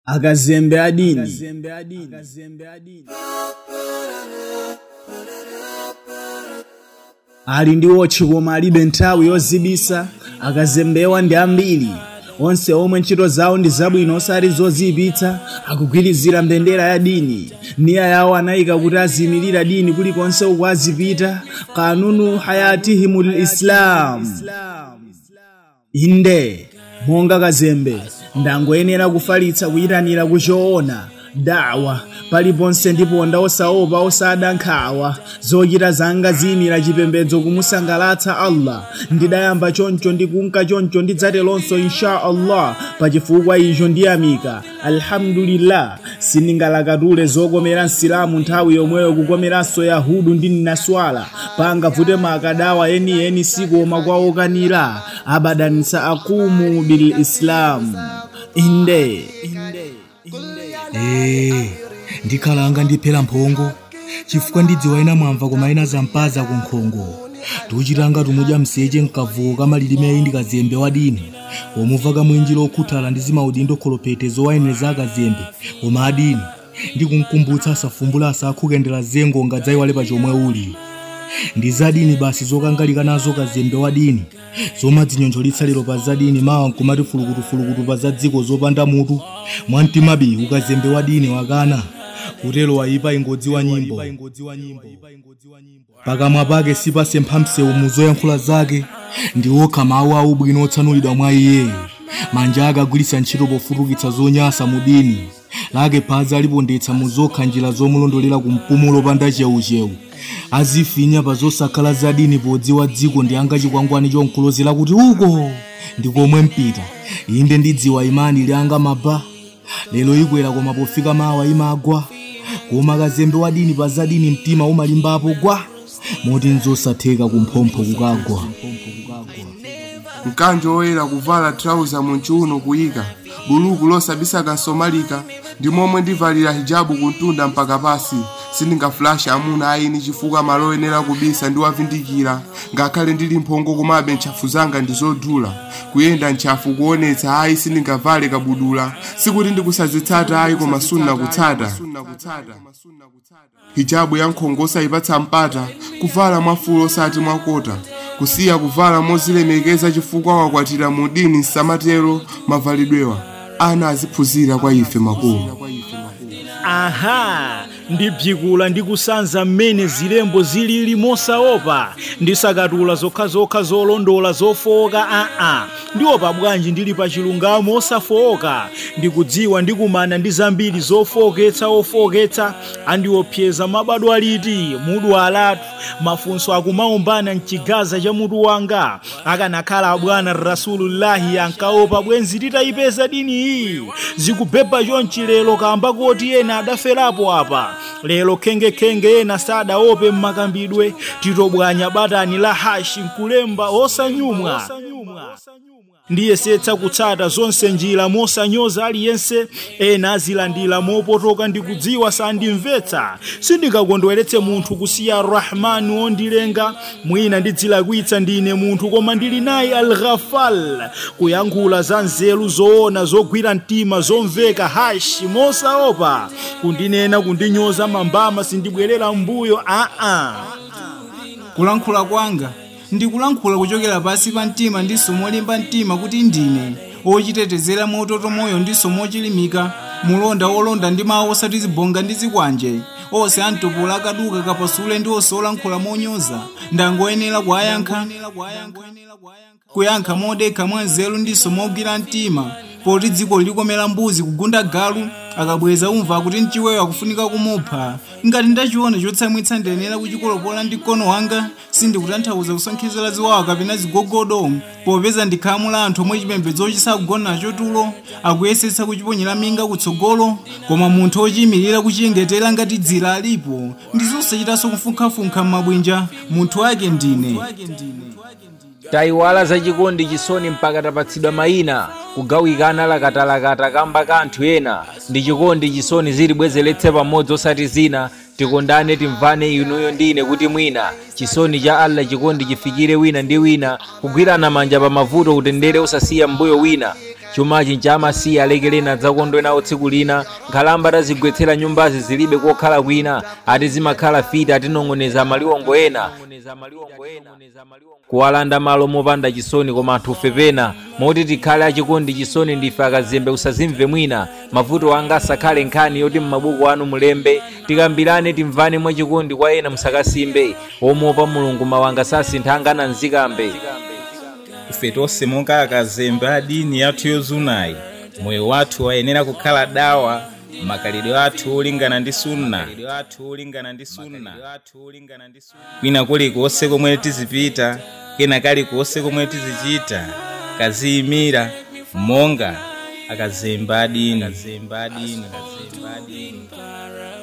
akazembe adini ali ndi wotchi koma alibe nthawi yozibisa akazembewa ndi ambiri onse omwe ntchito zawo ndi zabwino osati zoziyipitsa akugwirizira mbendera ya dini niya yawo anayika kuti azimirira dini kulikonse uku azipita kanunu hayatihimul islam inde monga kazembe ndangoyenera kufalitsa kuyitanira kuchoona dawa paliponse ndiponda osaopa osada nkhawa zochita zanga ziyimira chipembedzo kumusangalatsa allah ndidayamba choncho ndikunka choncho ndidzatelonso insha allah pachifukwa icho ndiyamika alhamdulillah sindingalakatule zokomera msilamu nthawi yomweyo kukomeranso yahudu ndi nnaswala pangavute makadawa enieni sikoma kwa okanira abadanitsa akumu bil islam inde, inde. ee ndikhalanga ndiphera mphongo chifukwa ndidziwa ena mwamva koma ena zampaza ku nkhongo tuchitanga tumudya mseche mkavuko kamalilime ndikazembe wadini pomumva kamwenji lokhuthala ndi zimaudindo kholopete zowayeneza akazembe koma adini ndikumkumbutsa asafumbula asakhukendera zengo ngadzayiwale pa chomwe uli ndi zadini basi zokangalika nazo kazembe wadini zomadzinyonjolitsa lero pa zadini mawa nkumati fulukutufulukutu pa za dziko zopanda mutu mwamtimabi ukazembe wadini wakana kutero wayipa ingodzi wa nyimbo pakamwa pake sipasempha msewu muzoyankhula zake ndi okha mawu aubwino otsanulidwa mwa iye manja akagwiritsa ntchito pofutukitsa zonyasa mu dini lake phazi alipondetsa mu zokha njira zomulondolera ku mpumulo opanda chewuchewu azifinya pa zosakhala zadini podziwa dziko ndi anga chikwangwani chonkulozera kuti uko ndikomwe mpita inde ndidziwa imani lyanga maba lero ikwera koma pofika mawa imagwa koma kazembe wadini pa zadini mtima umalimbapo gwa moti nzosatheka kumphompho kukagwa mkanjo oyera kuvala trauza munchiuno kuyika buluku losabisa kasomalika ndi momwe ndivalira hijabu kuntunda mpaka pasi sindingafulashe amuna aini chifukwa malo oyenera kubisa ndiwavindikira ngakhale ndili mphongo komabe ntchafu zanga ndizodula kuyenda ntchafu kuonetsa ayi sindingavale kabudula sikuti ndikusazitsata ayi koma sunna kutsata hijabu ya nkhongo osayipatsa mpata kuvala mwafulo osati mwakota kusiya kuvala mozilemekeza chifukwa wakwatira mu dini nsamatero mavalidwewa ana aziphunzira kwa ife makolo aha ndibzikula ndi kusanza mmene zilembo zilili mosaopa ndisakatula zokhazokha zolondola zofowoka aa ndiopa bwanji ndili pa chilungamo osafowoka ndikudziwa ndikumana ndi zambiri zofowoketsa ofowoketsa andiopseza mabadwa liti mudu alatu mafunso akumaumbana mchigaza cha mutu wanga akanakhala abwana rasulullahi ankaopa bwenzi titayipeza dini iyi zikubhebha chonchi lero kamba kuti ena adaferapo apa lero khengekenge ena sadaope mmakambidwe titobwanya batani la hashi nkulemba osanyumwa ndiyesetsa kutsata zonse njira mosanyoza aliyense ena azilandira mopotoka ndikudziwa sandimvetsa sindingakondweretse munthu kusiya rahmani wondilenga mwina ndidzilakwitsa ndine munthu koma ndili naye alghafal kuyankhula za nzeru zoona zogwira mtima zomveka hashi mosaopa kundinena kundinyoza mambama sindibwerera mbuyo aa kulankhula kwanga ndikulankhula kuchokera pansi pa mtima ndiso molimba mtima kuti ndine ochitetezera mototo moyo ndiso mochilimika mulonda wolonda ndi mawu osati zibonga ndi zikwanje onse amtopola akaduka kapasule ndi onse olankhula monyoza ndangoyenera kuyankha kuyankha modekha mwanzeru ndiso mogwira mtima poti dziko likomera mbuzi kugunda galu akabweza umva kuti mchiweyo akufunika kumupha ngati ndachiona chotsamwitsa ndiyenera kuchikolopola ndi mkono wanga sindikutanthauza kusonkhezera ziwawa kapena zigogodo popeza ndikhamu la anthu omwe chipembedzo chisakugona nacho tulo akuyesetsa kuchiponyera minga kutsogolo koma munthu ochiyimirira kuchiyengetera ngati dzira alipo ndizosachitanso kufunkhafunkha m'mabwinja munthu wake ndine tayiwala za chikondi chisoni mpaka tapatsidwa mayina kugawikana lakatalakata kamba ka anthu ena ndi chikondi chisoni zilibwezeretse pamodzi osati zina tikondane timvane inuyo ndine kuti mwina chisoni cha allah chikondi chifikire wina ndi wina kugwirana manja pa mavuto kutendere usasiya mbuyo wina chumachi nchamasiya alekelena adzakondwe nawo tsiku lina nkhalamba atazigwetsera nyumbazi zilibe kokhala kwina ati zimakhala fiti atinong'oneza maliwongo ena kuwalanda malo mopanda chisoni koma anthu pena moti tikhale achikondi chisoni ndife akazembe usazimve mwina mavuto anga asakhale nkhani yoti m'mabuku anu mulembe tikambirane timvane mwachikondi kwa ena musakasimbe omuopa mulungu mawanga sasinthanga nzikambe ife tonse monga akazembe a dini yathu yozunayi moyo wathu wayenera kukhala dawa makalidwe athu olingana ndi sunna kwina kulikonse komwe tizipita kena kalikonse komwe tizichita kaziyimira monga akazembe a dini